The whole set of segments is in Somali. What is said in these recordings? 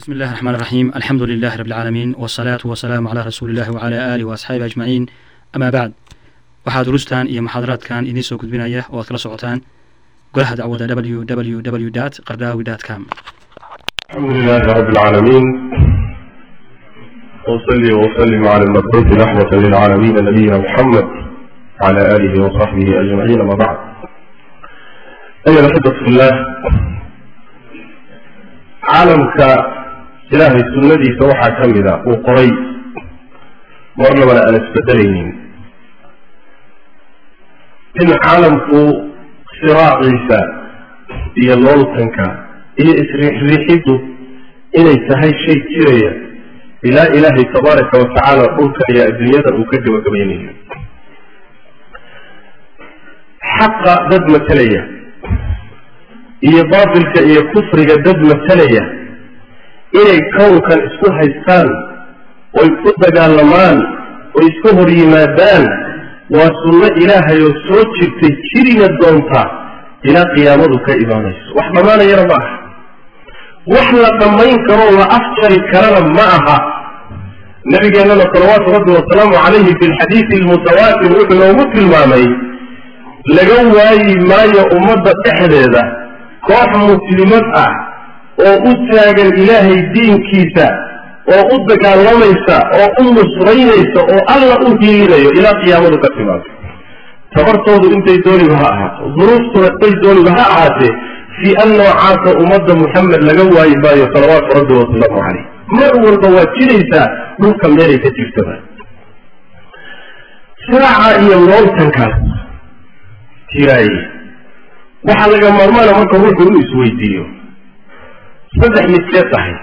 بسم الله الرحمن الرحيم الحمد لله رب العالمين والصلاة والسلام على رسول الله وعلى آله وأصحابه أجمعين أما بعد waxaa durustan iyo muxaadaraadkan idiin soo gudbinaya oo aad kala socotaan golaha dacwada www qardaawi com الحمد لله رب العالمين وصلي وسلم على المبعوث رحمة للعالمين نبينا محمد وعلى آله وصحبه أجمعين ما بعد أيها الأحبة في الله عالمك إلهي سنتي سوحا كمدا وقري مرنا ولا أنا استدلينين إن عالمك صراع عيسى هي اللولتنك iyo isriixriixiddu inay tahay shay jiraya ilaa ilaahay tabaaraka wa tacaala dhulka iyo adduunyada uu ka gabagabaynayo xaqa dad matalaya iyo baatilka iyo kufriga dad matalaya inay kownkan isku haystaan oy ku dagaalamaan oy isku hor yimaadaan waa sunno ilaahay oo soo jirtay jirina doonta ilaa qiyaamadu ka imaanayso wax dhammaanayana ma aha wax la dhammayn karoo la afjari karana ma aha nabigeennana salawaatu rabbi wasalaamu calayhi fi lxadiidi almutawaatir wuxuu noogu tilmaamay laga waayi maayo ummadda dhexdeeda koox muslimad ah oo u taagan ilaahay diinkiisa oo u dagaalamaysa oo u nusraynaysa oo alla u hiilinayo ilaa qiyaamadu ka timaado tabartoodu intay dooniba ha ahaato duruuftuna intay dooniba ha ahaatee fii an noocaasa ummadda muxamed laga waayi maayo salawaatu rabbi wasalaamu caleyh mar walba waa jiraysaa dhulka meelay ka jirtaba siraaca iyo looltankaas jiraaye waxaa laga maarmaana marka ruuxu inu isweydiiyo saddex midkee tahay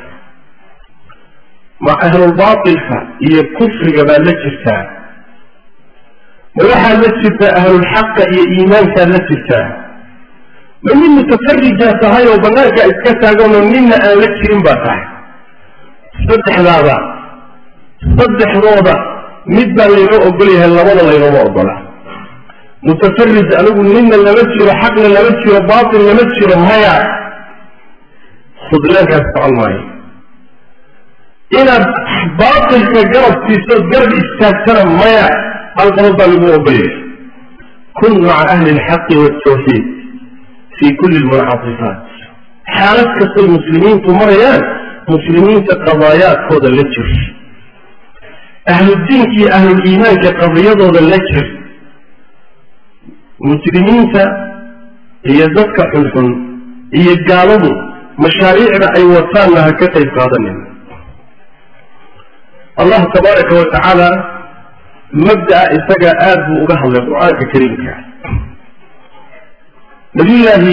ma ahlulbaatilka iyo kufriga baad la jirtaa ma waxaad la jirtaa ahlulxaqa iyo iimaankaad la jirtaa ma nin mutafarijaa tahay oo banaanka iska taaganoo ninna aan la jirin baa tahay saddexdaada saddexdooda mid baa laynoo ogol yahay labada laynooma ogola mutafarij anigu ninna lama jiro xaqna lama jiro baatil lama jiro maya khudlaankaas socon maayo inaad baatilka garabtiisood garab istaagtana maya hal qodob baa lagu ogolyahay kun maca ahli alxaqi waltawxiid fi kulli lmuncaqifaat xaalad kastay muslimiintu marayaan muslimiinta qadaayaadkooda la jir ahludiinka iyo ahluliimaanka qadiyadooda la jir mujrimiinta iyo dadka xunxun iyo gaaladu mashaariicda ay wataanna ha ka qayb qaadanin allah tabaaraka wa tacaala mabda'a isaga aada buu uga hadlay qur-aanka kariimka nabiyullaahi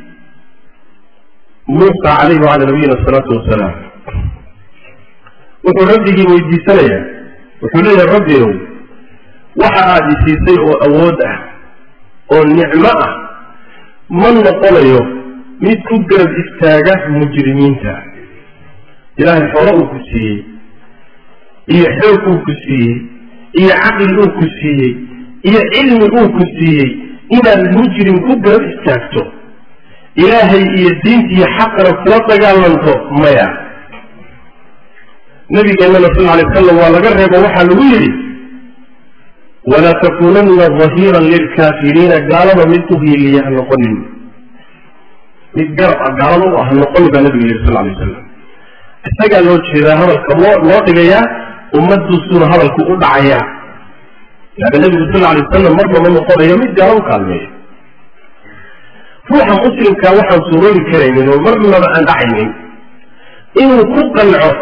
muusa calayhi wacala nabiyina asalaatu wasalaam wuxuu rabbigii weydiisanayaa wuxuu leeyahay rabbigow waxa aada isiisay oo awood ah oo nicmo ah ma noqonayo mid ku garab istaaga mujrimiinta ilaahay xoolo uu ku siiyey iyo xoog uu ku siiyey iyo caqli uu ku siiyey iyo cilmi uu ku siiyey inaad mujrim ku garab istaagto ilaahay iyo diinta iyo xaqana kula dagaalanto maya nabigeennana sal alay wasalam waa laga reebo waxaa lagu yidhi walaa takunanna dahiiran lilkaafiriina gaalada mid u hiiliya ha noqonin mid garab ah gaalada u ah ha noqonin baa nabiga yidhi sal alay wasalam isagaa loo jeedaa hadalka loo loo dhigayaa ummadduusuna hadalku u dhacayaa laaka nabigu sal alay wasalam marna ma noqonayo mid gaalo u kaalmeeyo ruuxa muslimkaa waxaan suuroobi karaynin oo marnaba aan dhacaynin inuu ku qanco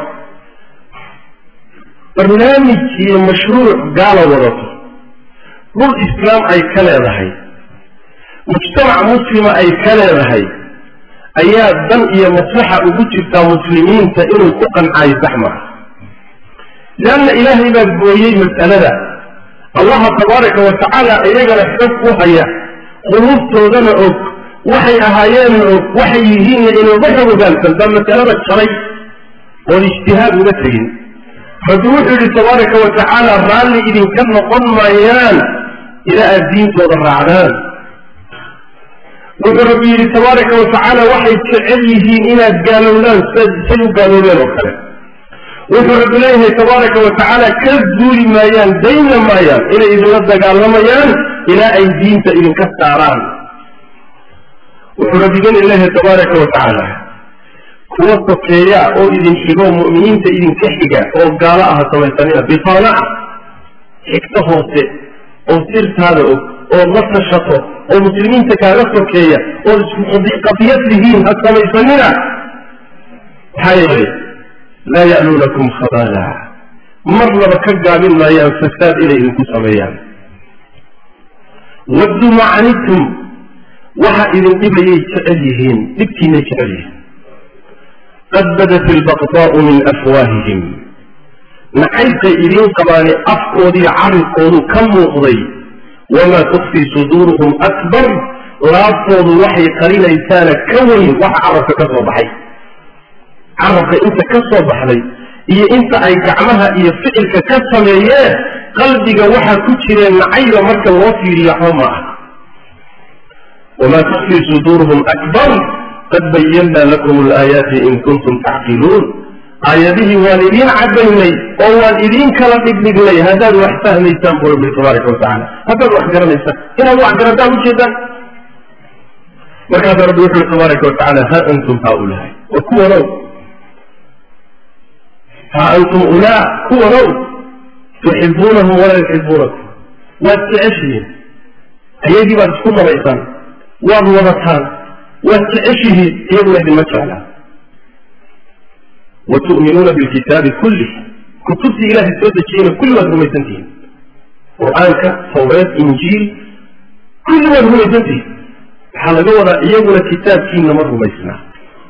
barnaamij iyo mashruuc gaala wadato dhul islaam ay ka leedahay mujtamac muslima ay ka leedahay ayaa dan iyo maslaxa ugu jirtaa muslimiinta inuu ku qancaayo sax maaha leanna ilaahay baa gooyey mas'alada allaha tabaaraka wa tacaala iyagana xoog ku haya quluubtoodana og waxay ahaayeena og waxay yihiinna inooga xog ogaansan baa masalada jaray oon ijtihaad uga tegin rabbi wuxuu yidhi tabaaraka wa tacaala raalli idinka noqon maayaan ilaa aad diintooda raacdaan wuxuu rabbi yidhi tabaaraka watacaala waxay jecel yihiin inaad gaalowdaan say u gaaloobeen oo kale wuxuu rabbi leeyahay tabaaraka watacaala ka zuuli maayaan dayna maayaan inay idinla dagaalamayaan ilaa ay diinta idinka saaraan wuxuu rabbigeni leeyahay tabaaraka watacaala kuwa sokeeya oo idin xigo mu'miniinta idinka xiga oo gaalo aha samaysanina bifaanaca xigto hoose oo sirtaada og ood la tashato oo muslimiinta kaaga sokeeya ood isku qadiyad lihiin ha samaysanina maxaa yeelay laa ya'luunakum khabaala marnaba ka gaabin maayaan fasaad inay idinku sameeyaan wadduu macanitum waxa idin dhibayay jecel yihiin dhibkiinay jecel yihiin qad badat ilbaqdaa'u min afwaahihim nacaybkay idiin qabaane afkoodiiyo carabkoodu ka muuqday wamaa tukfii suduuruhum akbar laabtoodu waxay qarinaysaana ka weyn waxa carabka ka soo baxay carabka inta ka soo baxday iyo inta ay gacmaha iyo ficilka ka sameeyeen qalbiga waxaa ku jireen nacayba marka loo fiiriyo xoma ah wamaa tukfii suduuruhum akbar qad bayannaa lakum alaayaati in kuntum tacqiluun aayadihii waan idiin cadaynay oo waan idiin kala dhigdhignay haddaad wax fahmaysaan bu rabbi tabaaraka watacala haddaad wax garanaysaan inaad wax garataan ujeedaan markaasa rabbi wuxu ui tabaaraka watacala ha antum haaulaai wa kuwanow ha antum ulaa kuwanow tuxibuunahum walaa yuxibuunakum waad jeceshihiin ayagii baad isku dabaysaan waad wadataan waad jeceshihiin iyaguna idinma jeclaa watu'minuuna bilkitaabi kullih kutubtii ilahay soo dejiyeyna kulli waad rumaysantihiin qur-aanka tawreed injiil kulli waad rumaysantihiin waxaa laga wadaa iyaguna kitaabkiina ma rumaysnaa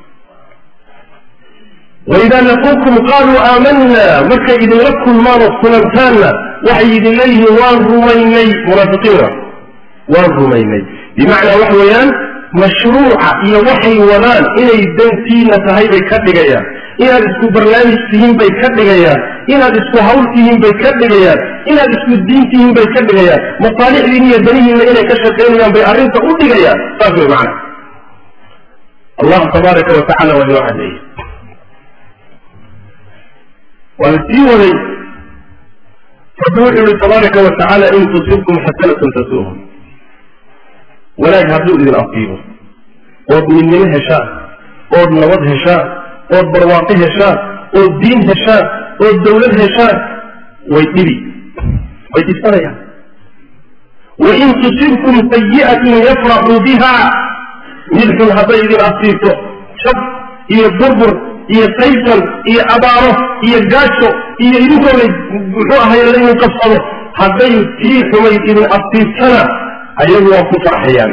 waidaa laquukum qaaluu aamanna markay idinla kulmaan oo kulantaanna waxay idin leeyihiin waan rumaynay munaafiqiina waan rumaynay bimacnaa waxa weeyaan mashruuca iyo waxay wadaan inay dantiina tahay bay ka dhigayaan inaad isku barnaamij tihiin bay ka dhigayaan inaad isku hawl tihiin bay ka dhigayaan inaad isku diin tihiin bay ka dhigayaan masaalixdiin iyo danihiinna inay ka shaqaynayaan bay arrinta u dhigayaan saas way macana allah tabaaraka wa tacala waa inoo cadeeyey waa la sii waday rabbi wuxuu yihi tabaaraka wa tacaala in tusibkum xasanatun tasuuhum wanaag hadduu idin afiibo ood midnimo heshaan ood nabad heshaan ood barwaaqo heshaan ood diin heshaan ood dawlad heshaan way dhibi way dhisanayaan wain tusibkum sayi'atun yafraxuu biha mid xun hadday idin asiibto shab iyo burbur iyo saysan iyo abaaro iyo gaajo iyo idinkooda muxuu ahay laydin qabsado hadday tii xumayd idin asiibtana ayagu waa ku farxayaan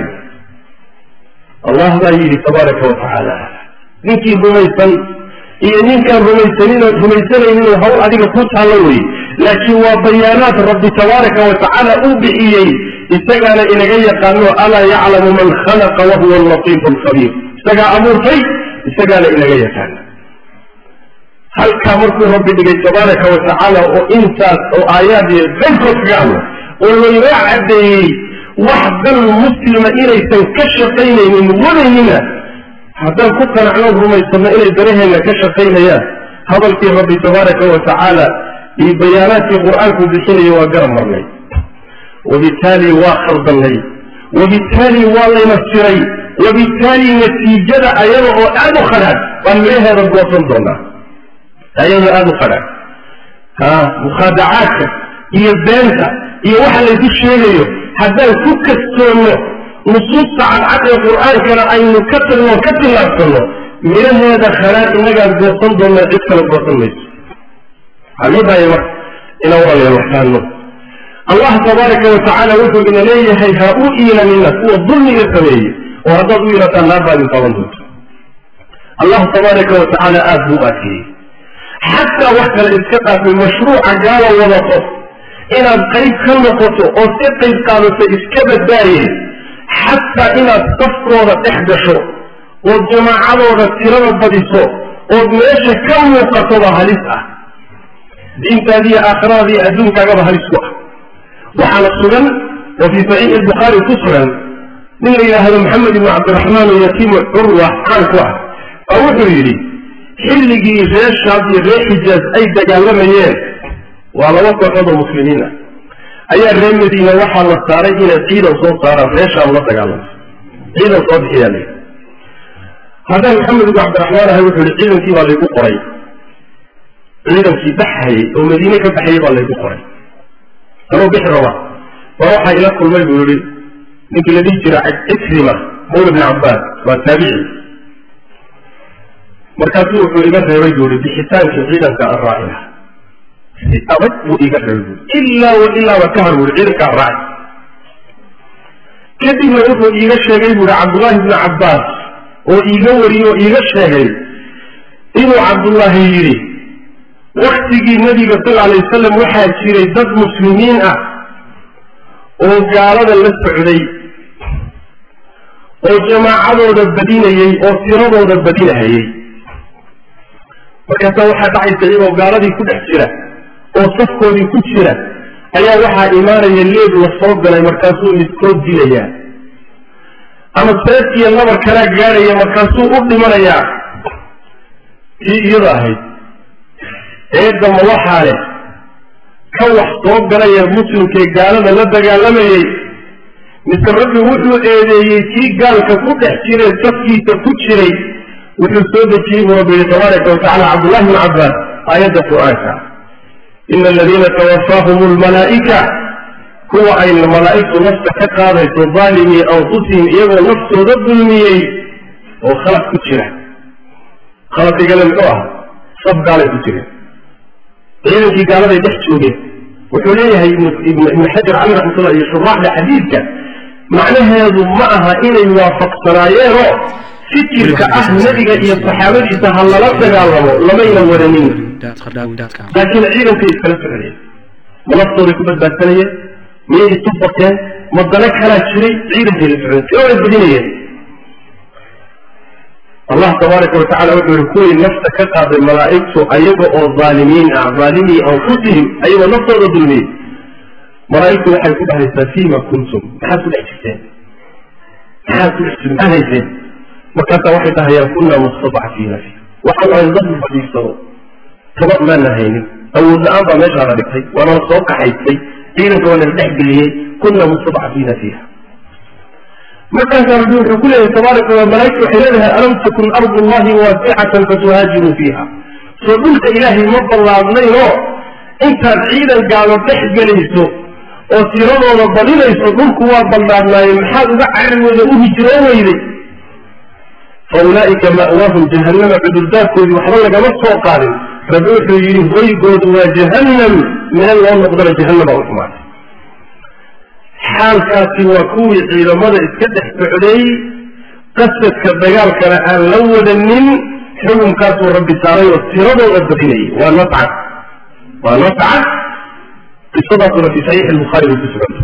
allah baa yidhi tabaaraka wa tacaala ninkii rumaysan iyo ninkaan rumaysanin rumaysanaynin hawl adiga ku taallo wey laakiin waa bayaanaad rabbi tabaaraka wa tacaala u bixiyey isagaana inaga yaqaano alaa yaclamu man khalaqa wahuwa allatiifu alkhabiir isagaa abuurtay isagaana inaga yaqaana halkaa markuu rabbi dhigay tabaaraka wa tacaala oo intaas oo aayaad iyo qaybkood kaga hadla oo laynoo caddeeyey wax dal muslima inaysan ka shaqaynaynin wadaynina haddaan ku qanacno rumaysanno inay daraheenna ka shaqaynayaan hadalkii rabbi tabaaraka wa tacaala iyo bayaanaadkii qur-aanku bixinaya waa garab marnay wabittaali waa khaldannay wabittaali waa layna siray wabittaali natiijada ayada oo aada u khadhaadh baan midhaheeda goosan doonaa ayada aada u khadhaadh ha mukhaadacaadka iyo beenta iyo waxa laysu sheegayo haddaan ku kastoonno nusuusta cadcad ee qur-aankana aynu ka tagno ka tillaabsanno midhaheeda khadhaadh innagaan goosan doonnaa cid kale goosan mayso waxaa loo baahaya marka inaan walaalayaal waxfahanno allah tabaaraka wa tacaala wuxuu ina leeyahay ha u iilanina kuwa dulmiga sameeyey oo haddaad u iilataan naar baa idin taaban doonta allah tabaaraka wa tacaala aada buu u adkeeyey xataa wax kale iska dhaafay mashruuca gaala wadato inaad qayb ka noqoto oo si qayb qaadato iska badbaayey xataa inaad safkooda dhex gasho ood jamaacadooda tirada badiso ood meesha ka muuqatoba halis ah diintaadiiyo aakhiradaadiiyo adduunkaagaba halis ku ah waxaana sugan oo fii saxiixi albukhaari ku sugan nin la yidhaahdo maxamed ibnu cabdiraxmaan oo yatiimu curwa caan ku ah baa wuxuu yidhi xilligii reer shaab iyo reer xijaaz ay dagaalamayeen waa laba kooxood oo muslimiin ah ayaa reer madiina waxaa la saaray inay ciidan soo saaraan reer shaam la dagaalamo ciidan soo bixiyaa la haddaan maxamed ibnu cabdiraxmaan ahay wuxuu yihi ciidankii baa laygu qoray ciidankii baxhayay oo madiine ka baxayay baa laygu qoray anoo bixi raba baa waxaa ila kulmay buu yihi ninkii la dhihi jira cikrima mawla bni cabbaas waa taabici markaasuu wuxuu iga reebay buu yihi bixitaankii ciidanka aan raaci laha si adag buu iga reebay bui ilaa wa ilaaba ka har buu yihi ciidanka aan raaci kadibna wuxuu iiga sheegay buu yihi cabdullaahi bni cabbaas oo iiga wariyey oo iiga sheegay inuu cabdullaahi yidhi waktigii nabiga sal alay wasalam waxaa jiray dad muslimiin ah oo gaalada la socday oo jamaacadooda badinayey oo tiradooda badinahayey markaasaa waxaa dhacaysa iyagoo gaaladii ku dhex jira oo safkoodii ku jira ayaa waxaa imaanaya leeb la soo galay markaasuu midkood dilayaa ama seef iyo nabar kalaa gaadhaya markaasuu u dhimanayaa kii iyada ahayd eedama waxaa leh ka wax soo galaya muslimkee gaalada la dagaalamayey mise rabbi wuxuu eedeeyey kii gaalka ku dhex jiree safkiisa ku jiray wuxuu soo dejiyey buu rabbi yihi tabaaraka watacala cabdullahi bn cabbaas aayadda qur-aanka ina aladiina tawafaahum lmalaa'ika kuwa ay malaa'igtu nafta ka qaadayso daalimii anfusihim iyagoo naftooda dulmiyey oo khalaq ku jira khalaqigana muxuu ah saf gaalay ku jireen ciidankii gaaladay dhex joogeen wuxuu leeyahay ibnu xajar cali raxmatullah iyo shuraaxda xadiidka macnaheedu ma aha inay waafaqsanaayeenoo fikirka ah nebiga iyo saxaabadiisa ha lala dagaalamo lamayna wadanin laakiin ciidankay iskala socdeen ma naftooday ku badbaadsanayeen miyay isu bateen ma dana kalaa jiray ciidankay la socdeen si oona badinayeen allah tabaaraka watacala wuxuu yihi kuwii nafta ka qaaday malaa'igtu ayaga oo aalimiin ah aalimii anfusihim ayagoo naftooda dulmiyey malaa'igtu waxay ku dhahaysaa fiima kuntum maxaad ku dhex jirteen maxaad ku dhex jirteen maxaad hayseen markaasaa waxay dhahayaan kunaa mustadcafiina fi waxaan ahayn dad fadhiisano tabar maana haynin awood la-aan baa meeshaana dhigtay waanala soo kaxaystay ciidanka waa nala dhex geliyey kunaa mustadcafiina fiiha markaasaa rabbi wuxuu ku leeyahay tabaaraka wa malaa'igtu waxay leedahay alam takun ardu llahi waasicatan fatuhaajiruu fiiha soo dhulka ilaahay ma ballaadnaynoo intaad ciidan gaalo dhex gelayso oo tiradooda badinayso dhulku waa ballaadnaaye maxaad uga carigooda u hijroo weyday fa ulaa'ika ma'waahum jahannama cudurdaarkoodii waxba lagama soo qaadin rabbi wuxuu yidhi hoygoodu waa jahannam meel loo noqdana jahannama u xumaatay xaalkaasi waa kuwii ciidamada iska dhex socday qasadka dagaalkana aan la wadanin xukunkaasuu rabbi saaray oo tiradooda badinayay waa nascad waa nascad qisadaasuna fi saxiixi albukhaari bay ku suganta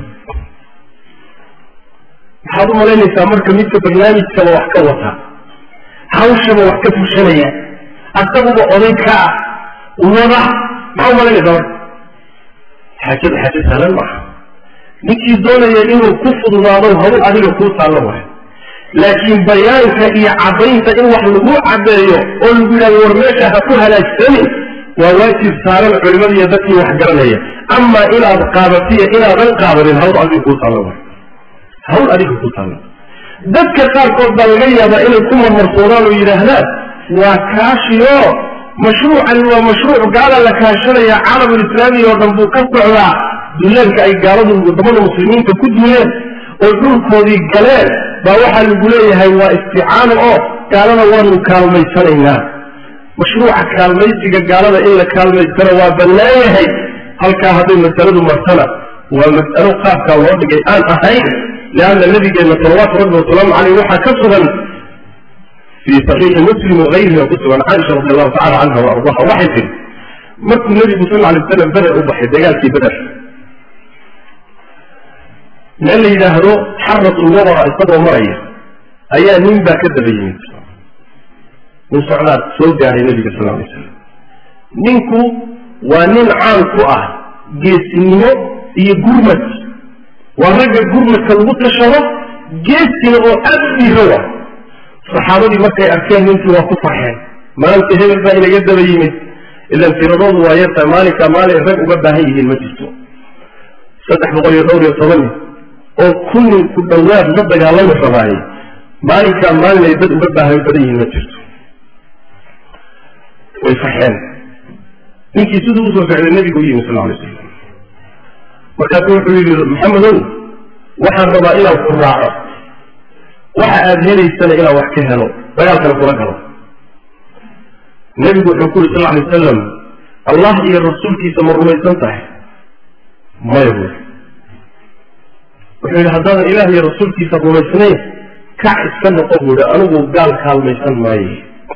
waxaad u malaynaysaa marka midka barnaamijkaba wax ka wata hawshaba wax ka fushanaya asaguba oday ka ah wada maxaa u malaynaysaa marka xaajada xaaja sahlan maaha ninkii doonaya inuu ku fududaado hawl adiga kuu taallo waay laakiin bayaanka iyo caddaynta in wax lagu caddeeyo oo lagu yidhahdo war meesha ha ku halaagsanin waa waajib saaran culimada iyo dadkii wax garanaya amaa inaad qaadatiyo inaadan qaadanin hawl adiga kuu taallo waay hawl adiga kuu taallo dadka qaarkood baa laga yaabaa inay ku marmarsoodaan oo yidhaahdaan waa kaashiyo mashruucani waa mashruuc gaala la kaashanaya caalamulislaami oo dhan buu ka socdaa duulaanka ay gaaladu wadamada muslimiinta ku duuleen oo dhulkoodii galeen baa waxaa lagu leeyahay waa isticaano oo gaalada waanu kaalmaysanaynaa mashruuca kaalmaysiga gaalada in la kaalmaystana waa bannaan yahay halkaa hadday masaladu martana waa mas'alo qaabkaa loo dhigay aan ahayn leanna nabigeenna salawaatu rabbi wasalaamu caleyh waxaa ka sugan fii saxiixi muslim wagayrihi ku sugan caaisha radi allahu tacala canha wa ardaha waxay tiri markuu nebigu sal alay waslam beder u baxay dagaalkii beder meel la yidhaahdo xaratulwabara isagoo maraya ayaa nin baa ka daba yimid nin socdaad soo gaaray nebiga sal alay slam ninku waa nin caan ku ah geesinimo iyo gurmad waa ragga gurmadka lagu tashado geesina oo aada u dhiirada saxaabadii markay arkeen ninkii waa ku farxeen maanta hebel baa inaga daba yimid ilan tiradoodu waa yartahay maalinkaa maalin rag uga baahan yihiin ma jirto saddex boqol iyo dhowr iyo toban oo kunin ku dhowaad la dagaalami rabaayay maalinkaa maalin ay dad uga baahan badan yihiin ma jirto way farxeen ninkii siduu usoo socday nebigu u yimi sal alay slam markaasu wuxuu yidhi maxamedow waxaan rabaa inaan ku raaco waxa aada helaysana inaan wax ka helo dagaalkana kula galo nebigu wuxuu ku yuri sal alay wasalam allah iyo rasuulkiisa ma rumaysan tahay maya buuri wuxuu yidhi haddaadan ilaah iyo rasuulkiisa rumaysnayn kac iska noqo buuhi anigu gaal kaalmaysan maaye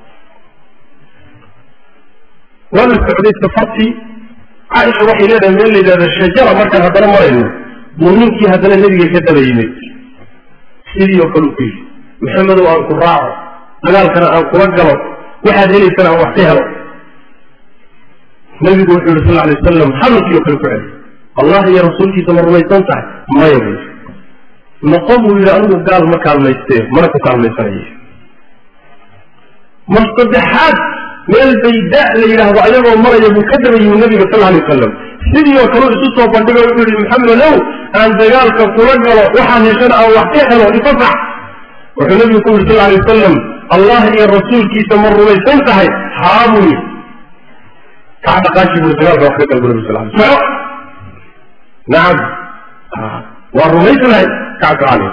waa la socday safartii caaisha waxay leedahay meel la yidhahda shajara markaan haddana marayno buu ninkii haddana nebiga ka daba yimid sidii oo kale u ku yidhi maxamedow aan ku raaco dagaalkana aan kula galo waxaad helaysana aan wax ka helo nebigu wuxuu yihi sal alay wasalam hadalkii oo kale ku celi allah iyo rasuulkiisa ma rumaysan tahay maya buu yidhi noqon buu yidhi anigu gaal ma kaalmaystee mana ku kaalmaysanaye mar saddexaad meel bayda la yidhaahdo ayagoo maraya buu ka daba yimi nabiga sal alay wasalam sidii oo kale isu soo bandhigo wuxuu yihi maxamedow aan dagaalka kula galo waxaan heshana aan wax ka helo ifasax wuxuu nabigu ku yidhi sal alay wasalam allah iyo rasuulkiisa ma rumaysan tahay haa buu yidhi kac dhaqaaji buu dagaalka wax ka galbu nabi sal alay soco nacam waa rumaysnahay kacka caley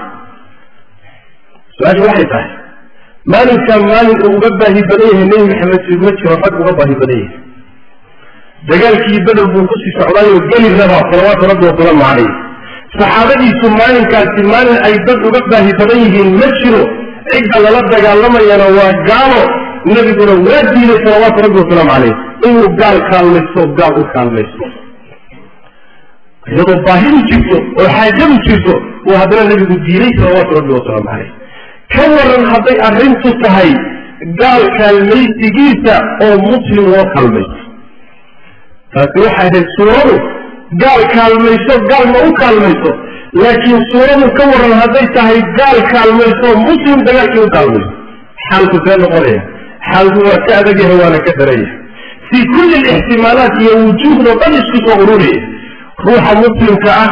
su-aasha waxay tahay maalinkaa maalin uu uga baahi badan yahay nebi maxamed ma jiro rag uga baahi badan yahay dagaalkii bedel buu kusii socdaayoo geli rabaa salawaatu rabbi wasalaamu calayh saxaabadiisu maalinkaasi maalin ay dad uga baahi badan yihiin ma jiro cidda lala dagaalamayana waa gaalo nebiguna waa diiday salawaatu rabbi wasalaamu calayh inuu gaal kaalmaysto gaal u kaalmaysto iyadoo baahidu jirto oo xaajadu jirto uu haddana nebigu diiday salawaatu rabbi wasalaamu calayh ka waran hadday arrintu tahay gaal kaalmaysigiisa oo muslim loo kaalmaysto taasi waxay ahayd suuradu gaal kaalmayso gaal ma u kaalmayso laakiin suuradu ka waran hadday tahay gaal kaalmayso muslim dagaalkii u kaalmayso xaalku see noqonaya xaalku waa ka adag yahay waana ka daraya fii kulli alixtimaalaat iyo wujuuhdoo dhan isku soo ururaya ruuxa muslimka ah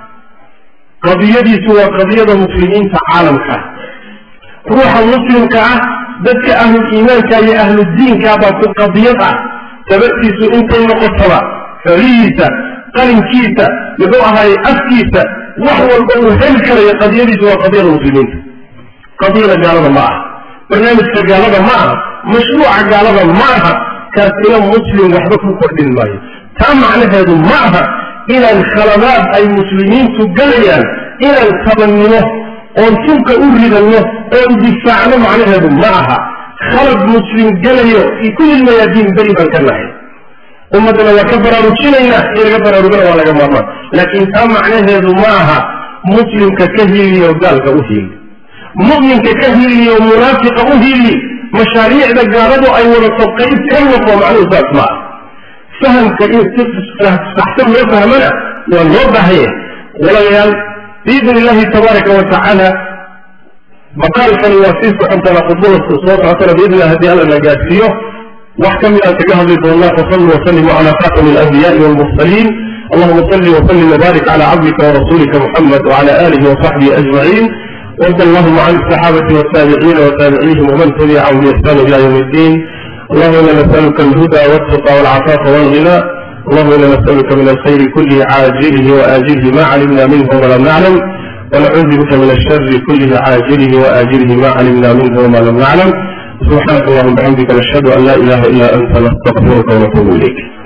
qadiyadiisu waa qadiyada muslimiinta caalamka ruuxa muslimka ah dadka ahlul iimaanka iyo ahludiinka baa ku qadiyad ah sababtiisu intay noqotaba xolihiisa qalinkiisa muxuu ahaaye afkiisa wax walba uu heli karayo qadiyadiisu waa qadiyada muslimiinta qadiyada gaalada ma aha barnaamijka gaalada ma aha mashruuca gaalada ma aha kaasina muslim waxba ku kordhin maayo taa macnaheedu ma aha inaan khaladaad ay muslimiintu galayaan inaan tabannimo oon tunka u ridanno oon difaacno macnaheedu ma aha khalad muslim galayo fii kulli lmayaadiin beri baan ka nahay ummaddana waa ka baraarujinaynaa in laga baraarugana waa laga maarmaan laakiin taa macnaheedu ma aha muslimka ka hiliyo gaalka u hili mu'minka ka hiliyo munaafiqa u hili mashaariicda gaaladu ay wadato qayb ka noqo macnuhu saas ma ah fahamka in si saxsan loo fahmana waa loo baahanya walaalayaal biidn illahi tabaaraka wa tacaala maqaalkani waa sii socontana khudbada soo socotana biidn illah haddii alla na gaadsiiyo wax ka mid aan kaga hadli doonaa fasallu wasalimu calaa khatami alanbiyaai walmursaliin allahuma salli wasallim wbarik cala cabdika warasuulika muxamed wcala alihi wasaxbihi ajmaciin وارض اللهم عن الصحابة والتابعين وتابعيهم ومن تبعهم بإحسان إلى يوم الدين اللهم إنا نسألك الهدى والتقى والعفاف والغنى اللهم إنا نسألك من الخير كله عاجله وآجله ما علمنا منه ولم نعلم ونعوذ بك من الشر كله عاجله وآجله ما علمنا منه وما لم نعلم سبحانك اللهم وبحمدك نشهد أن لا إله إلا أنت نستغفرك ونتوب إليك